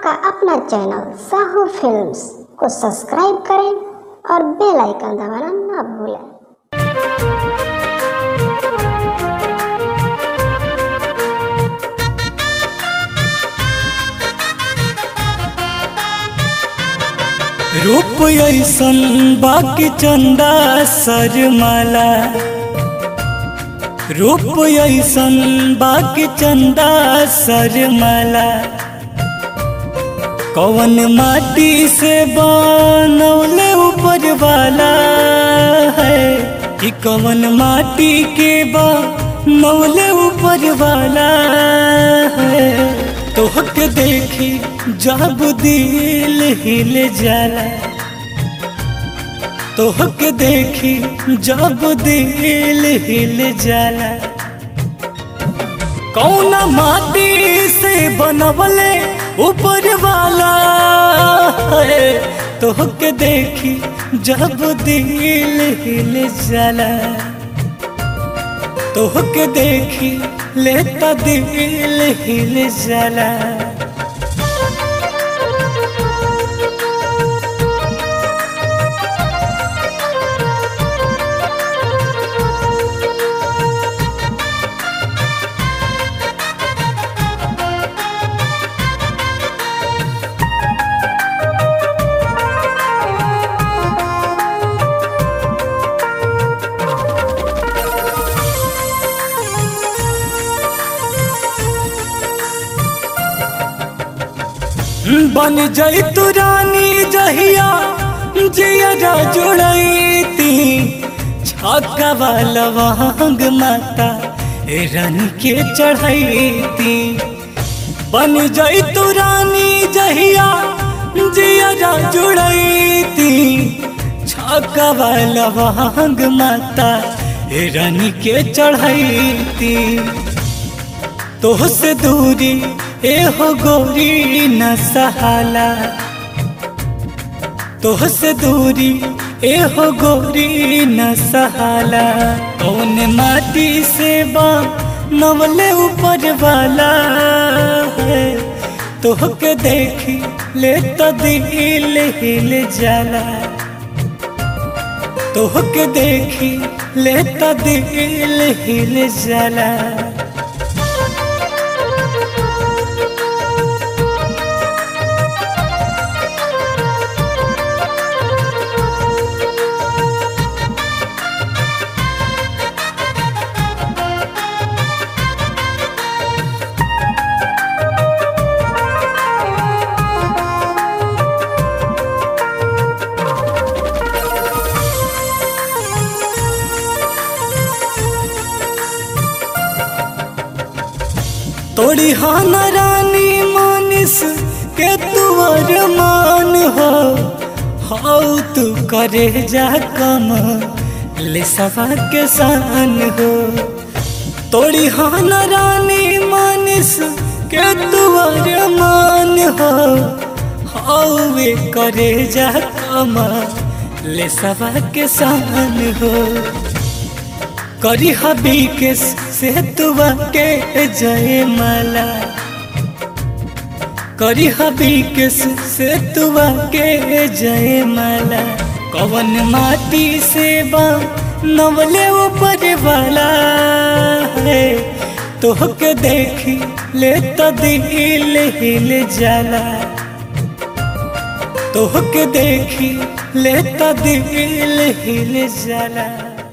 आपका अपना channel Sahu films को सब्सक्राइब करें और बेल आइकन दबाना ना भूलें रूप ऐसन बाकी चंदा सरमाला रूप ऐसन बाकी चंदा सरमाला कौन माटी से बनौले ऊपर वाला है कि कौन माटी के बनौले ऊपर वाला है तोहके देखी जब दिल हिल जाला तोहके देखी जब दिल हिल जाला कौन माटी से बनवले ऊपर वाला है तोहके देखी जब दिल हिल जाला तोहके देखी लेता दिल हिल जाला बन जाई तू रानी जहिया जिया जुड़ती छक्का वाला वांग माता रानी के चढ़ती बन जाई तू रानी जहिया जिया जुड़ती छक्का वाला वांग माता रानी के चढ़ती तोह से दूरी एहो गोरी न सहाला तोह से दूरी एहो गोरी न सहाला कौन माटी से बा नवले ऊपर वाला है तोह के देखी ले तो दिल हिल जाला तोह के देखी ले तो दिल हिल जाला तोड़ी हान रानी मानिस के तुवर मान हो हाउ तू करे जा कम ले सवा के सान हो तोड़ी हान रानी मानिस के तुवर मान हो हाउ वे करे जा कम ले सवा के सान हो करी हबी के से तुआ के जय माला करी हबी के से तुआ के जय माला कवन माटी से बा नवले ऊपर वाला है तोहके देखी ले तो दिल हिल जाला तोहके देखी ले तो दिल हिल जाला